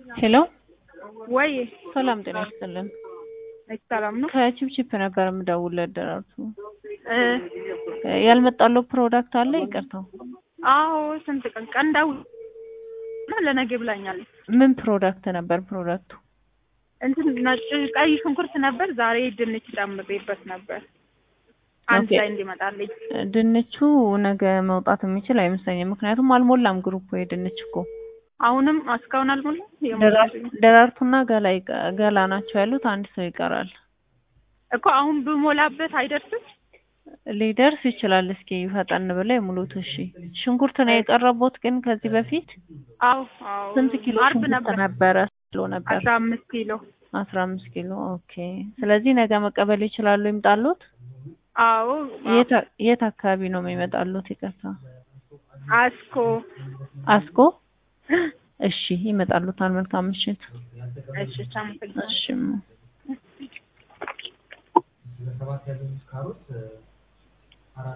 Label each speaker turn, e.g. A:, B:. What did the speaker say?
A: ሄሎ
B: ወይ
A: ሰላም ጤና ይስጥልን።
B: ሰላም ነው።
A: ከቺፕቺፕ ነበር የምደውልለት ደራርቱ።
B: እ
A: ያልመጣለው ፕሮዳክት አለ? ይቅርታው
B: አዎ ስንት ቀን ቀን ደውል እና ለነገ ብላኛለች።
A: ምን ፕሮዳክት ነበር ፕሮዳክቱ?
B: እንትን ነጭ ቀይ ሽንኩርት ነበር። ዛሬ ድንች ጨምሬበት ነበር አንድ
A: ኦኬ።
B: ላይ እንዲመጣልኝ።
A: ድንቹ ነገ መውጣት የሚችል አይመስለኝም። ምክንያቱም አልሞላም ግሩፕ የድንች እኮ
B: አሁንም እስካሁን አልሞላም።
A: ደራር- ደራርቱና ገላ ይቀ- ገላ ናቸው ያሉት። አንድ ሰው ይቀራል።
B: እኮ አሁን ብሞላበት አይደርስም።
A: ሊደርስ ይችላል። እስኪ ፈጠን ብለው የሙሉት። እሺ ሽንኩርት ነው የቀረቡት። ግን ከዚህ በፊት
B: አዎ አዎ
A: ስንት ኪሎ
B: አርብ
A: ሽንኩርት
B: ነበር
A: ነበረ? ኪሎ ነበር
B: አስራ አምስት ኪሎ
A: አስራ አምስት ኪሎ ኦኬ። ስለዚህ ነገ መቀበል ይችላሉ። ይምጣሉት።
B: አዎ
A: የት አ- የት አካባቢ ነው የሚመጣሉት? ይቅርታ
B: አስኮ
A: አስኮ። እሺ ይመጣሉታል። መልካም ምሽት።
B: እሺ አመሰግናለሁ።
A: እሺ